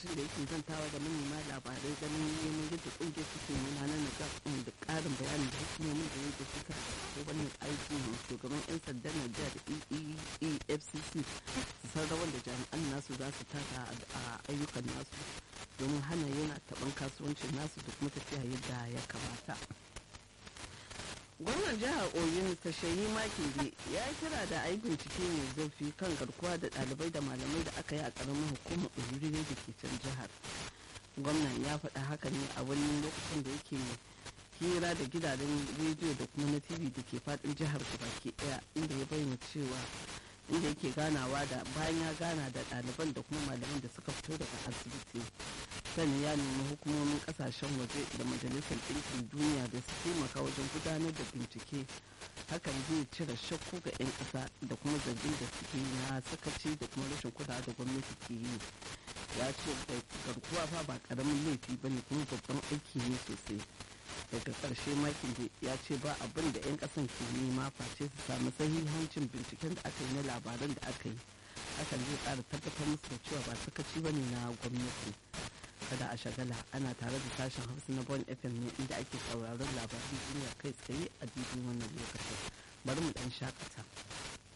lokacin da yake zantawa da manema labarai ganin neman yadda kungiyar suke gudanar da da karin bayanin da hukumomin da yadda suka ko wannan aikin shugaban 'yan sandan Najeriya da EFCC su san rawar da jami'an nasu za su taka a ayyukan nasu domin hana yana taɓan kasuwancin nasu da kuma tafiya yadda ya kamata. gwamnan jihar oyo mr shayi makinde ya kira da a yi bincike mai zurfi kan garkuwa da ɗalibai da malamai da aka yi a ƙaramin hukumar oyuri da ke can jihar gwamnan ya faɗa haka ne a wani lokacin da yake hira da gidajen rediyo da kuma na tv da ke faɗin jihar baki ɗaya inda ya bayyana cewa inda yake ganawa da bayan ya gana da ɗaliban da kuma malaman da suka fito daga asibiti sani ya nemi hukumomin kasashen waje da majalisar ɗinkin duniya da su taimaka wajen gudanar da bincike hakan zai cire shakku ga 'yan ƙasa da kuma zargin da suke na sakaci da kuma rashin kulawa da gwamnati ke yi ya ce garkuwa fa ba ƙaramin laifi ba ne kuma babban aiki ne sosai daga ƙarshe makin da ya ce ba abin da 'yan ƙasan ke nema face su samu sahihancin binciken da aka yi na labaran da aka yi hakan zai ƙara tabbatar musu da cewa ba sakaci ba ne na gwamnati kada a shagala ana tare da sashen hausa na bon fm ne inda ake sauraron labaran duniya kai tsaye a daidai wannan lokacin bari mu dan shakata